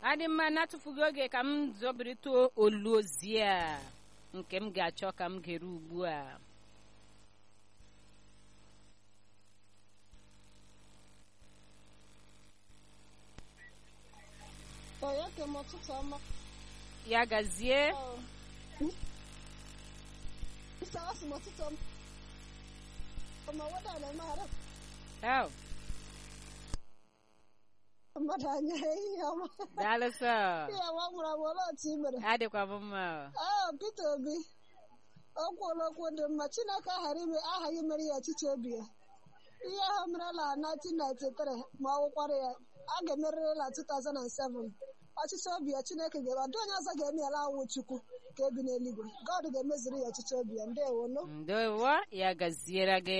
adị mma na-atụfughị oge ka m zọbirịta olu ozi a nke m ga-achọ ka m gere ugbu a Onye ke m ụtụtụ ọma. ya gazie Isawasi m ụtụtụ ọma. Ọma wada na-emegharị Oh, mmadụ anya ihe ọma. daalụ sọ Ihe ọma gwara m olee otu i mere. adịkwa m mma Ee, Peter Obi. O kwuola okwu dị mma. Chineke aghara ime aghaghị imere ya ọchịchị obi ya. Ihe ahụ merela 1993 ma ọ wụkwara ya a ga-emerịrị na 2007 ọchịchị obi ya Chineke ga-eme ọdụ onye ọzọ ga-eme ya awụ Chukwu ka ebi n'eluigwe God ga-emezuru ya ọchịchị obi ya ndewo no ndewo ya gaziere gị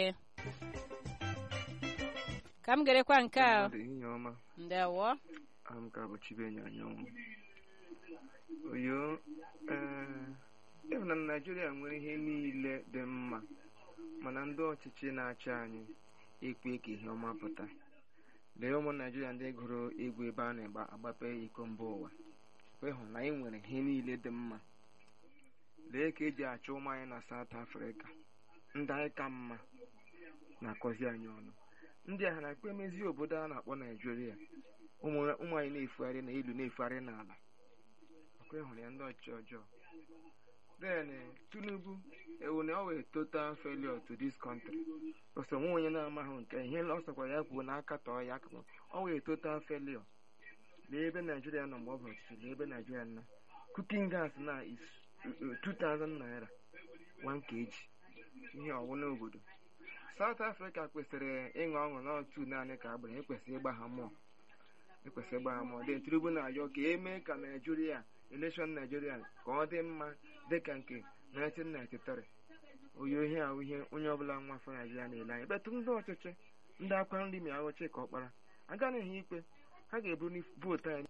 ka m gerekwa nke a Mmadụ ihe ọma ndewo aha m ka bụ Chibenye Anyanwụ oyo ee ịhụ na Naịjirịa nwere ihe niile dị mma mana ndị ọchịchị na-achị anyị ekwe ka ihe ọma pụta lee ụmụ Naịjirịa ndị gụrụ egwu ebe a na-agbape iko mba ụwa ịhụ na anyị nwere ihe niile dị mma lee ka eji achọ ụmụ anyị na South Africa ndị anyị ka mma na-akọzi anyị ọnụ ndị agha na-akpa emezi obodo a na-akpọ Naịjirịa ụmụ ụmụ anyị na-efugharị n'elu na-efugharị n'ala ọkwa ịhụrụ ya ndị ọchịchị ọjọọ then Tinubu ewu na ọ wee total failure to this country ọsọ nwa onye na-amaghị nke ihe ọ sọkwa ya kwuo na aka tọọ ya akụkụ ọ wee total failure lee ebe Naịjirịa nọ mgbe ọ bụ ọchịchị lee ebe Naịjirịa nọ cooking gas na is 2000 naira 1 kg ihe ọwụna obodo South Africa kwesịrị ịṅụ ọṅụ n'otu naanị ka agbara ekwesịrị ịgba ha mmụọ ekwesịrị ịgba ha mmụọ dị Tinubu na-ayọ ka emee ka Naijiria elekshọn Naijiria ka ọ dị mma dịka nke 1993 oyi ihe ahụ ihe onye ọbụla nwa afọ Naijiria na-ele anya betụ ndị ọchịchị ndị akwa nri ma ahụchi ka ọkpara agaghị ikpe ha ga-eburu vootu anyị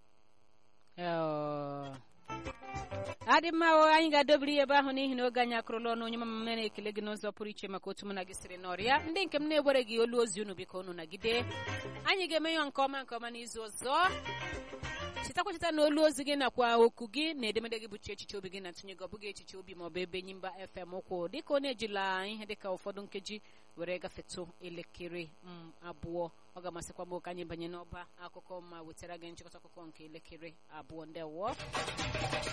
Oh. adị mma o anyị ga-adobiri ya ebe ahụ n'ihi na oge anyị akụrụla ọnụ onye mama m na-ekele gị n'ụzọ pụrụ iche maka otu mụ na gị siri nọrịa ndị nke m na-ewere gị olu ozi unu biko unu nagide anyị ga-eme ya nke ọma nke ọma n'izu ọzọ chetakwa cheta na olu ozi gị nakwa okwu gị na edemede gị bụchi echiche obi gị na-atụnye gị ọ bụghị echiche obi ma ọ bụ ebe Enyimba FM ụkwụ dịka ọ na-ejila ihe dịka ụfọdụ nkeji were gafetụ elekere m abụọ ọ ga-amasịkwa m ka anyị banye n'ọba akụkọ ma wetara gị nchịkọta akụkọ nke elekere abụọ ndewo